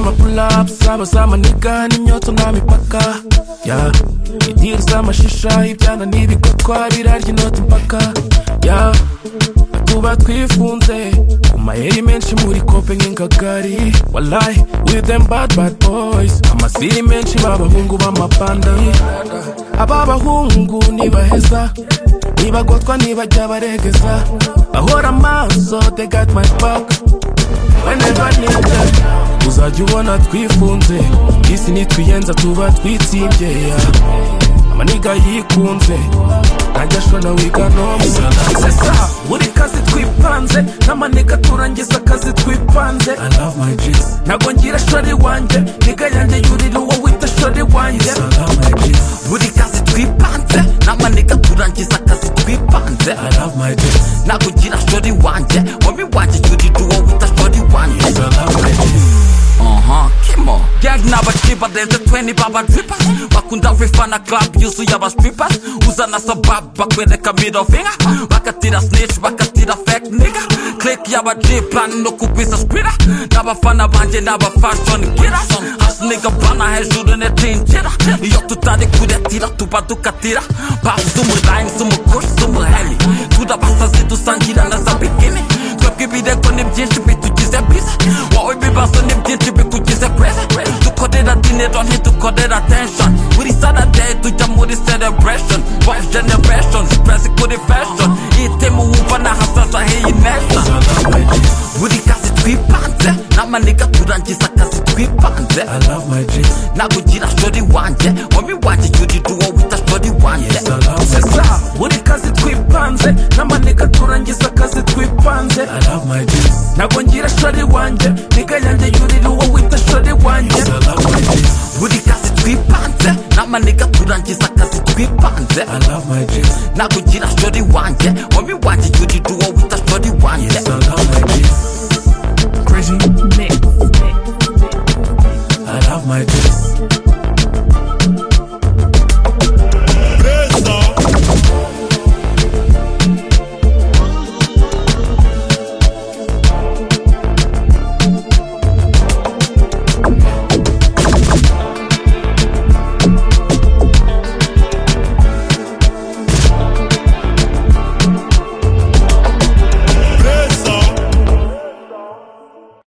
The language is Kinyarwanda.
apps zaba zamanika n'inyota nta mipaka ya idiru z'amashisha ibyana n'ibigotwa birarya inoti impaka ya tuba twifunze ku mayeri menshi muri kope nk'ingagari walayi with them bad bad boys amasiri menshi b'abahungu b'amapanda ab'abahungu ntibaheza nibagotwa nibajya baregeza bahora amaso they got my back whenever needed uzajya ubona twifunze isi nitwiyenza tuba twitsimbye amaniga yikunze ntajya ashona wiga nomuzesa buri kazi twipanze n'amaniga turangiza akazi twipanze ntago ngira shori wanjye niga yanjye yurira uwo wita shori wanjye buri kazi twipanze n'amaniga turangiza akazi twipanze nakugira shori wanjye wowe wanjye yurira uwo wita shori wanjye Aha, kimo Gang n'abaciba barenze 20 baba drippers Bakunda refana club yuzuye aba strippers Uzana sabab bakwereka middle finger Bakatira snitch, bakatira fake nigga Click y'aba G plan no kugwiza spira N'abafana banje n'aba fashion killers Has nigga bana hejuru ne tinjira Iyo tutari kuretira tuba dukatira Pop z'umurayim, z'umukush, z'umuheli Turabasazi dusangira na za bikini Twebwe ibirego ni byinshi bitugize bize Wowe ibibazo ni byinshi bikugize kwezi dukorera dinero ntidukorera tension buri saturday tujya muri celebration wife generation stress kuri fashion itemu wumva nahasaza hiyi nation buri kazi twipanze n'amaniga turangiza akazi twipanze nakugira shori wanjye wowe wanjye yurira uwo wita shori wanjye sesa buri kazi twipanze n'amaniga turangiza akazi twipanze ntago ngira shori wanjye niga yanjye yurira uwo wita shori wanjye buri kazi twipanze n'amaniga turangiza akazi twipanze nakugira shori wanjye wowe wanjye yurira uwo